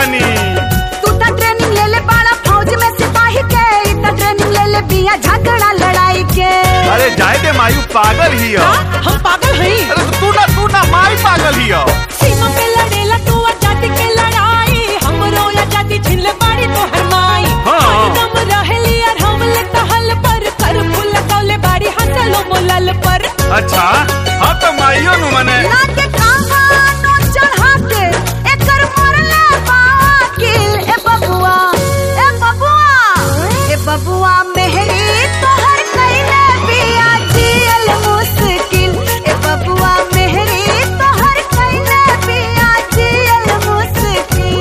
बानी तू तो ट्रेनिंग ले ले बाड़ा फौज में सिपाही के ई तो ट्रेनिंग ले ले बिया झगड़ा लड़ाई के अरे जाए दे मायू पागल ही हो का? हम पागल हई अरे तो तू ना तू ना माई पागल ही हो सीमा पे लड़ेला तू आजादी के लड़ाई हमरो आजादी छीन ले बाड़ी तो हरमाई हाँ। दम रहेली और हम ले कहल पर कर फूल कौले बाड़ी हंसलो मोलल पर अच्छा हाँ तो माइयो नु मने ना के कहानो चढ़ा के एकर मरले बाकिल ए बबुआ ए बबुआ ए बबुआ मेहरी तोहर कइले बिया जियल मुश्किल ए बबुआ मेहरी तोहर कइले बिया जियल मुश्किल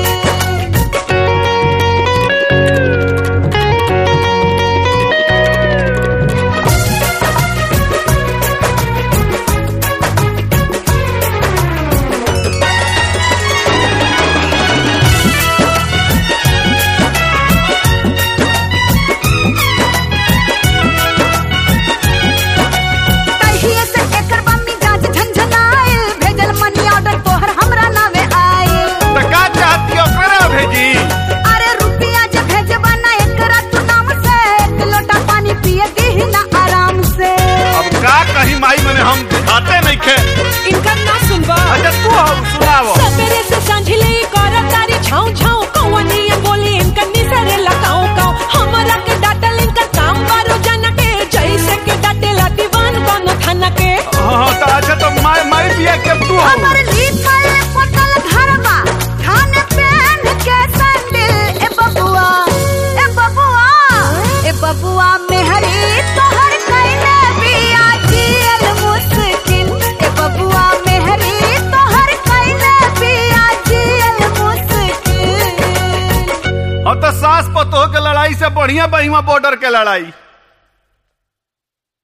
तहिए से एकर बम्मी जांच झंझनाइल भेजल मनी ऑर्डर तोहर हमरा नावे आइल तो का चाहती हो करा भेजी अरे रुपिया जे भेजबा ना एकरा तू नाम से एक लोटा पानी पिए दीही ना आराम से अब का कहीं माई मने हम खाते नहीं खे इनका ना सुनबा अच्छा तू हो सुनावो सवेरे से सांझले कर तारी छाऊ छाऊ कौवनी बोली इनका निसरे लगाऊ काऊ हमरा के डाटल इनका काम बारो जाना के जैसे के डाटेला दीवान कोनो थाना के हाँ हाँ तो अच्छा तो माई माई बिया के तू हो हमर लिखल पटल घरवा थाने पहन के सैंडल ए बबुआ ए बबुआ ए बबुआ मेहरी तोहर कइले बिया जियल मुश्किल ए बबुआ मेहरी तोहर कइले बिया जियल मुश्किल और तो सास पतोह के लड़ाई से बढ़िया बहिमा बॉर्डर के लड़ाई